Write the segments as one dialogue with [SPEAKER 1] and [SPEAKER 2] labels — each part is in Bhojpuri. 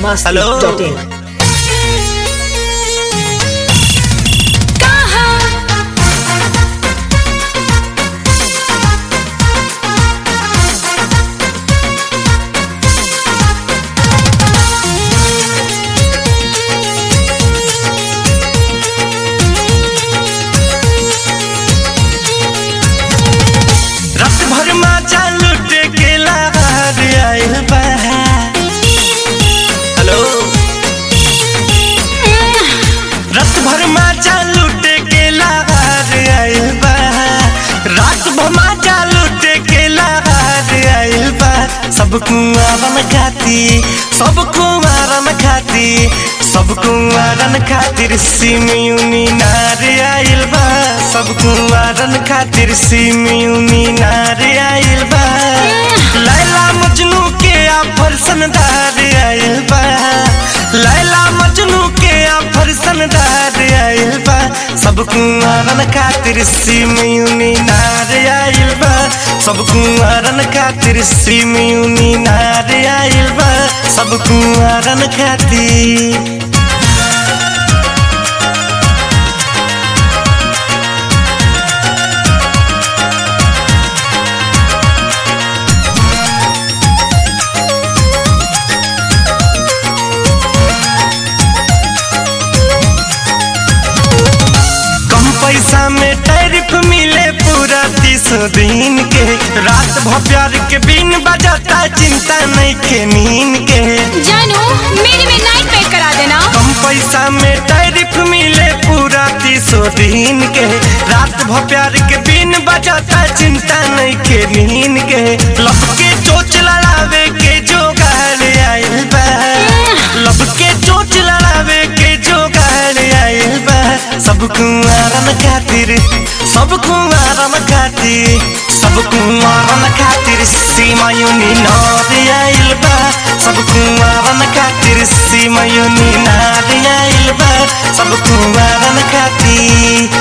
[SPEAKER 1] biharmasti.in
[SPEAKER 2] रात भर माचा लुट के लहर आइल बा हेलो रात भर माचा लुट के लहर आइल बा रात भर माचा लुट के लहर आइल बा सब कुआरन खाती सब कुआरन खाती सब कुआरन खातिर सिमयुनी नार आइल बा सब कुआरन खातिर सिमयुनी नार आइल बा लैला मजनू के आफर सनदार आइल बा लैला मजनू के आफर सनदार आइल बा सब कुआरन खातिर सिमयुनी नार आइल बा सब कुआरन खातिर सिमयुनी नार आइल बा सब कुआरन खातिर कम पैसा में टैरिफ मिले पूरा तीस दिन के रात भर प्यार के बिन बजाता चिंता नहीं के नींद के
[SPEAKER 3] जानू मेरे में नाइट पैक करा देना
[SPEAKER 2] कम पैसा में टैरिफ मिले पूरा तीस दिन के रात भर प्यार के बिन बजाता चिंता नहीं के नींद के लब के चोच लड़ावे के जोगाड़ आइल बा लब के चोच लड़ावे के जोगाड़ आइल बा सब कुआरन खातिर सब कुआरन खातिर सब कुआरन खातिर सीमा यूनी नार आइल बा सब कुआरन खातिर सीमा यूनी नार आइल बा सब कुआरन खातिर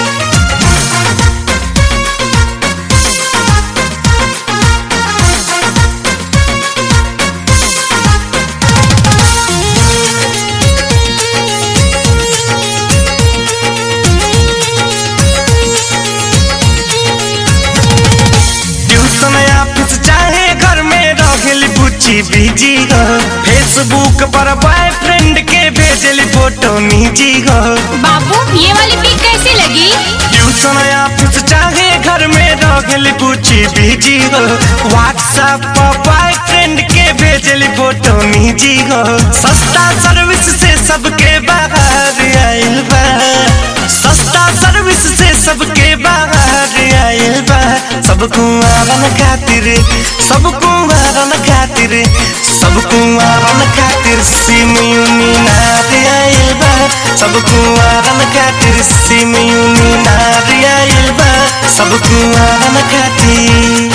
[SPEAKER 2] ट्यूशन ऑफिस चाहे घर में रहल बुच्ची बिजी हो फेसबुक पर बॉयफ्रेंड के भेजल फोटो निजी हो
[SPEAKER 3] बाबू ये वाली पिक कैसी लगी
[SPEAKER 2] ट्यूशन ऑफिस चाहे घर में रहल बुच्ची बिजी हो व्हाट्सएप पर बॉयफ्रेंड के भेजल फोटो निजी हो सस्ता सर्विस से सबके बाहर आइल बा सस्ता सर्विस से सबके बाहर आइल बा सब कुआरन खातिर सब कुआरन खातिर सब कुआरन खातिर सिमयुनी नार आइल बा सब कुआरन खातिर सिमयुनी नार आइल बा सब कुआरन खातिर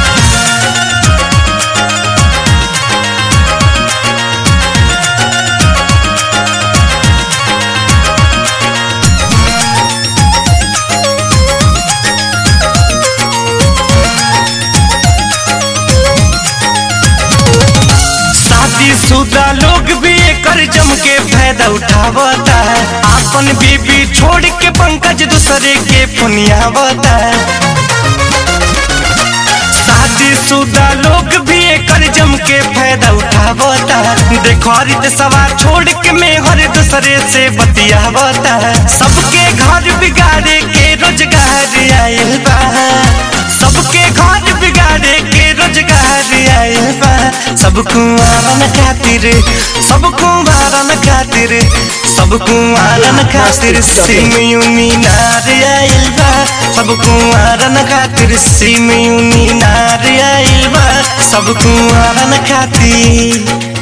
[SPEAKER 2] शादीशुदा लोग भी एकर जम के फायदा उठावता है अपन बीबी छोड़ के पंकज दूसरे के पुनियावता है शादीशुदा लोग भी एकर जम के फायदा उठावता है देखो हरित सवा छोड़ के मैं हर दूसरे से बतियावता है सबके घर बिगाड़े के रोजगार आइल बा सबके घर बिगाड़े के रोजगार आइल बा सब कुआरन खातिर सब कुआरन खातिर सब कुआरन खातिर सिमयुनी नार आइल बा सब कुआरन खातिर सिमयुनी नार आइल बा सब कुआरन खातिर